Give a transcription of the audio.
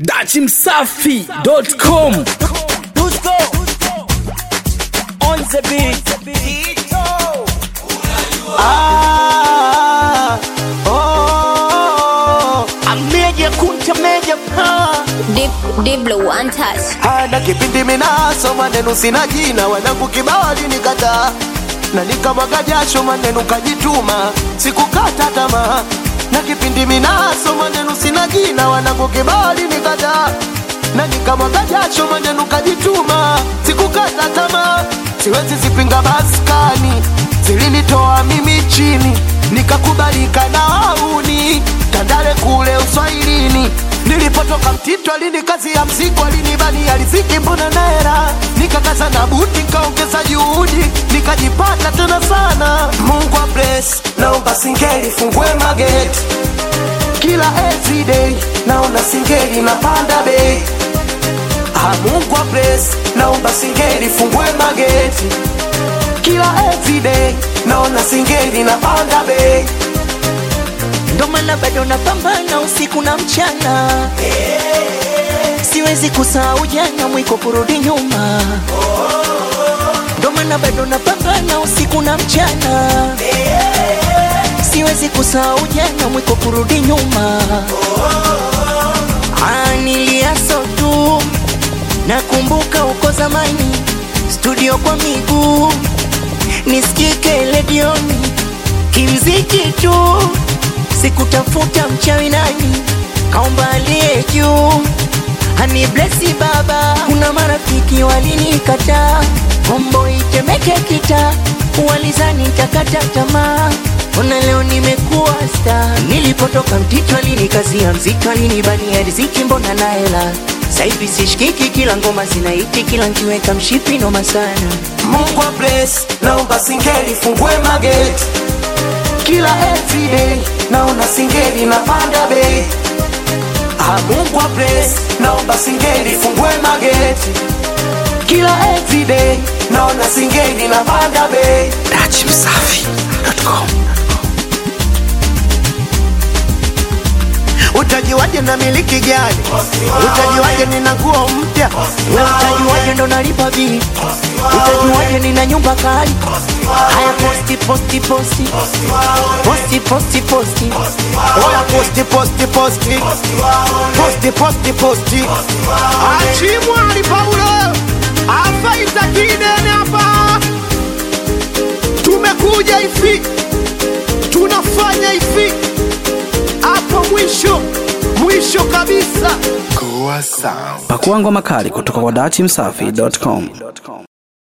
dachimsafi.com Dusko on the beat. Ah, oh, ameja kunta meja pa Deep, deep blue, untouched. hana kipindi minaso maneno sina jina wanangu kibao alinikataa na nikamwaga jasho maneno kajituma sikukata tamaa na kipindi minaso maneno sina jina wanangu kibao alinikataa na nikamwaga jasho maneno kajituma sikukata tamaa siwezi zipinga maskani zilinitoa mimi chini nikakubalika na wauni tandale kule uswahilini nilipotoka mtito alini kazi ya mzigo alinibani aliziki mbona naera nikakaza na buti nikaongeza juhudi nikajipata tena sana mungu wa bless naomba singeli fungue mageti kila everyday naona singeli napanda bei Ah, Mungu wa bless naomba singeli fungue mageti kila everyday naona singeli napanda bei ndo maana bado napambana usiku na mchana siwezi kusahau jana mwiko kurudi nyuma ndo maana bado napambana usiku na mchana siwezi kusahau jana mwiko kurudi nyuma Ah, niliaso tu nakumbuka uko zamani studio kwa miguu nisikike ledioni kimziki tu sikutafuta mchawi nani kaomba aliye juu hani blesi baba kuna marafiki walinikataa kombo itemeke kita walizani takata tamaa ona leo nimekuwa sta nilipotoka mtito alinikazia mzito alinibania riziki mbona na hela saivi sishikiki kila ngoma zinaiti kila nkiweka mshipi noma sana Mungu wa bless naomba singeli fungue mageti kila everyday naona singeli napanda bei Ah, Mungu wa bless naomba singeli fungue mageti kila everyday naona singeli napanda bei dachimsafi.com utajiwaje na miliki gani utajiwaje nina nguo mpya we utajuaje ndo nalipa bili utajuaje nina nyumba kali haya posti posti posti posti posti posti oya posti posti posti posti posti posti achimwali paulo afaita kidene hapa tumekuja hivi tunafanya hivi hapo mwisho mwisho kabisa pakua ngoma kali kutoka kwa dachimsafi.com